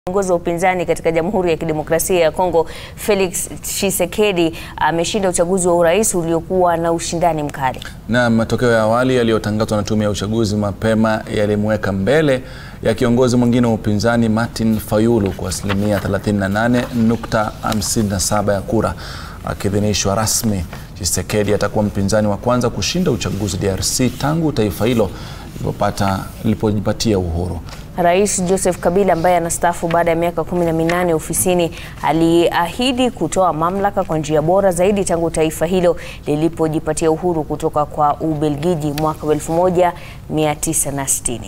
Kiongozi wa upinzani katika Jamhuri ya Kidemokrasia ya Kongo Felix Tshisekedi ameshinda uchaguzi wa urais uliokuwa na ushindani mkali. Na matokeo ya awali yaliyotangazwa na tume ya uchaguzi mapema yalimweka mbele ya kiongozi mwingine wa upinzani Martin Fayulu kwa asilimia 38.57 ya kura. Akiidhinishwa rasmi, Tshisekedi atakuwa mpinzani wa kwanza kushinda uchaguzi DRC tangu taifa hilo lilipojipatia uhuru. Rais Joseph Kabila ambaye anastaafu baada ya miaka kumi na minane ofisini aliahidi kutoa mamlaka kwa njia bora zaidi tangu taifa hilo lilipojipatia uhuru kutoka kwa Ubelgiji mwaka 1960.